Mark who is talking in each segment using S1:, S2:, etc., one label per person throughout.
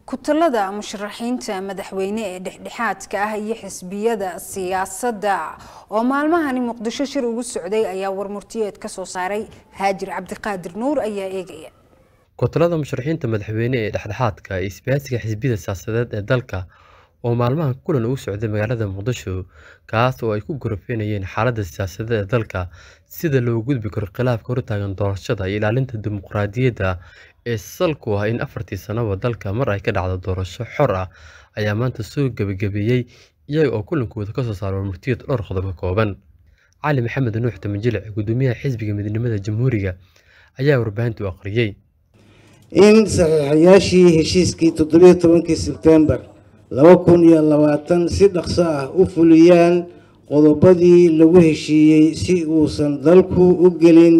S1: kutalada musharaxiinta madaxweyne ee dhexdhexaadka ah iyo xisbiyada siyaasadda oo maalmahani muqdisho shir ugu socday ayaa warmurtiyeed ka soo saaray haajir cabdiqaadir nuur ayaa eegaya
S2: kutalada musharaxiinta madaxweyne ee dhexdhexaadka iyo isbaahisiga xisbiyada siyaasadeed ee dalka oo maalmahan kulan ugu socday magaalada muqdisho kaas oo ay ku gorofeynayeen xaaladda siyaasadeed ee dalka sida loo gudbi karo khilaafka hortaagan doorashada iyo ilaalinta dimuqraadiyadda ee salku ah in afartii sanaba dalka mar ay ka dhacdo doorasho xor ah ayaa maanta soo gebagabeeyey iyaga oo kulankooda kasoo saara warmurtiyad dhowr qodob ka kooban cali maxamed nuux tamajilic gudoomiyaha xisbiga midnimada jamhuuriga ayaa warbaahinta u akhriyey
S3: in saxiixayaashii heshiiskii toddobiyo tobankii sebtembar laba kun iyo labaatan si dhaqso ah u fuliyaan qodobadii lagu heshiiyey si uusan dalku u gelin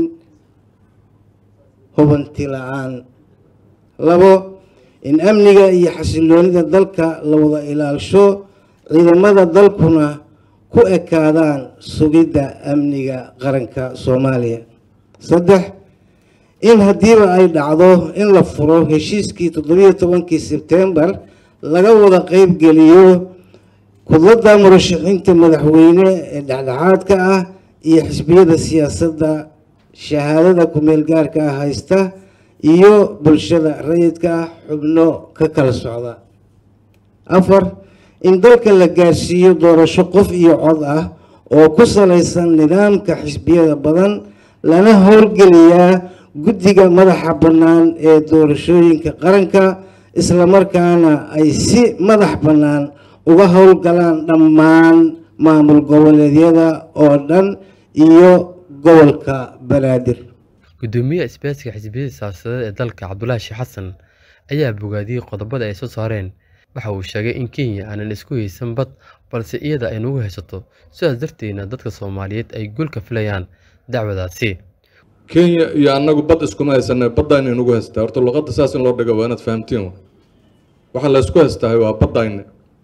S3: hubanti la-aan labo in amniga iyo xasiloonida dalka la wada ilaalsho ciidamada dalkuna ku ekaadaan sugidda amniga qaranka soomaaliya saddex in haddiiba ay dhacdo in la furo heshiiskii toddobiyo tobankii sebtembar laga wada qeybgeliyo kudladda murashaxiinta madaxweyne ee dhexdhexaadka ah iyo xisbiyada siyaasadda shahaadada ku-meel gaarka ah haysta iyo bulshada rayidka ah xubno ka kala socda afar in dalka la gaarsiiyo doorasho qof iyo cod ah oo ku salaysan nidaamka xisbiyada badan lana howlgeliyaa guddiga madaxa bannaan ee doorashooyinka qaranka islamarkaana ay si madax bannaan uga howlgalaan dhammaan maamul goboleedyada oo dhan iyo gobolka banaadir
S2: gudoomiyaha isbaahisiga xisbiyada siyaasadeed ee dalka cabdulaahi sheekh xasan ayaa bogaadiyey qodobada ay soo saareen waxa uu sheegay in kenya aanan isku haysan bad balse iyada ay nagu haysato sidaas darteedna dadka soomaaliyeed ay guul ka filayaan dacwadaasi
S4: kenya iyo annagu bad iskuma haysana baddayna inagu haystaa horta luqadda saas in loo dhigo waa inaad fahamtiin waxaa la isku haystahay waa baddayna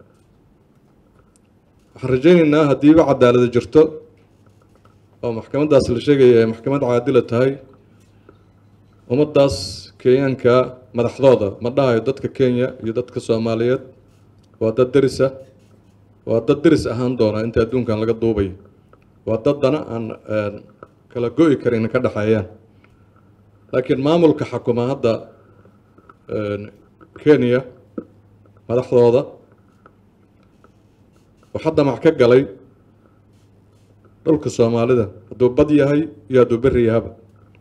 S4: waxaan rajaynaynaa haddiiba cadaalada jirto oo maxkamaddaas la sheegaya ay maxkamad caadila tahay ummaddaas kenyaanka madaxdooda ma dhahayo dadka kenya iyo dadka soomaaliyeed waa dad derisa waa dad deris ahaan doona inta adduunkan laga duubayo waa daddana aan kala go-i karin ka dhexeeyaan laakiin maamulka xakuma hadda kenya madaxdooda waxaa damac ka galay dhulka soomaalida hadduu bad yahay iyo hadduu beri yahaba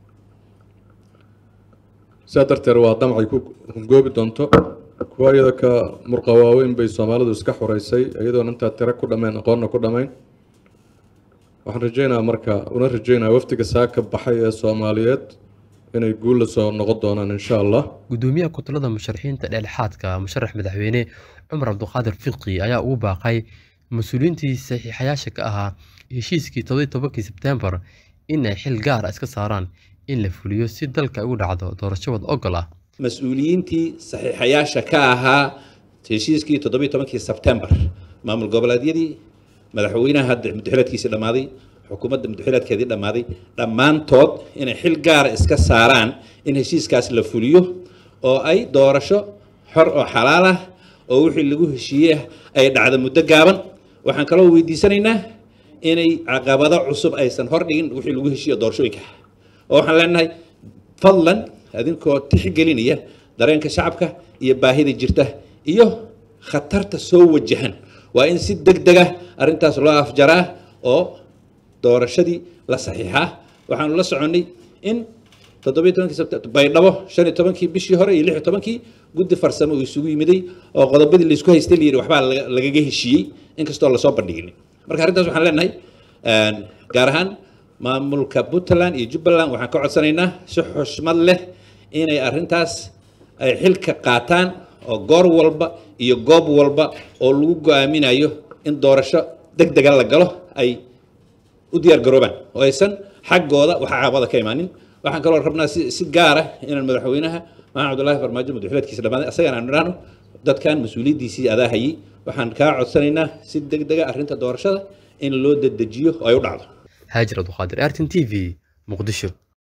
S4: sidaa darteed waa damacay ku hungoobi doonto kuwa iyada ka murqa waaweyn bay soomaalidu iska xoreysay iyadoona intaa tiro ku dhammayn aqoonna ku dhammayn waxaan rajeynaa marka una rajeynaa wafdiga saaka baxay ee soomaaliyeed inay guul la soo noqon doonaan insha allah
S2: gudoomiyaha kutalada musharaxiinta dhexdhexaadka musharax madaxweyne cumar cabdiqaadir fiqi ayaa ugu baaqay mas-uuliyiintii saxiixayaasha ka ahaa heshiiskii todobiyi tobankii sebtembar in ay xil gaar ah iska saaraan in la fuliyo si dalka ugu dhacdo doorasho wad ogol ah
S5: mas-uuliyiintii saxiixayaasha ka ahaa heshiiskii toddobiyi tobankii sebtembar maamul goboleedyadii madaxweynaha hadda mudaxilaadkiisii dhammaaday xukuumadda mudaxilaadkeedii dhammaaday dhammaantood inay xil gaara iska saaraan in heshiiskaas la fuliyo oo ay doorasho xor oo xalaal ah oo wixii lagu heshiiyey ay dhacdo muddo gaaban waxaan kaloo weydiisanaynaa inay caqabado cusub aysan hordhigin wixii lagu heshiiyo doorashooyinka oo waxaan leenahay fadlan adinkoo tixgelinaya dareenka shacabka iyo baahida jirta iyo khatarta soo wajahan waa in si deg deg ah arrintaas loo afjaraa oo doorashadii la saxiixaa waxaanu la soconnay in toddobiyo tobankii sebtembar baydhabo shan iyo tobankii bishii hore iyo lix iyo tobankii guddi farsamo uu isugu yimiday oo qodobadii laysku haystay la yidhi waxbaa lagaga heshiiyey inkastoo lasoo bandhigin marka arrintaas waxaan leenahay gaar ahaan maamulka puntland iyo jubbaland waxaan ka codsanaynaa si xushmad leh inay arrintaas ay xilka qaataan oo goor walba iyo goob walba oo lagu go-aaminayo in doorasho deg dega la galo ay u diyaar garoobaan oo aysan xaggooda waxa caabada ka imaanin waxaan kaloo rabnaa si si gaara inaan madaxweynaha maxamed cabdullaahi farmaajo madaxwilaadkiisa dhammaaday asagana aan idhaahno dadkan mas-uuliyaddiisii adaa hayay waxaan kaa codsanaynaa si deg dega arrinta doorashada in loo dedejiyo oo ay u dhacdo
S2: haajir abduqaadir artin t v muqdisho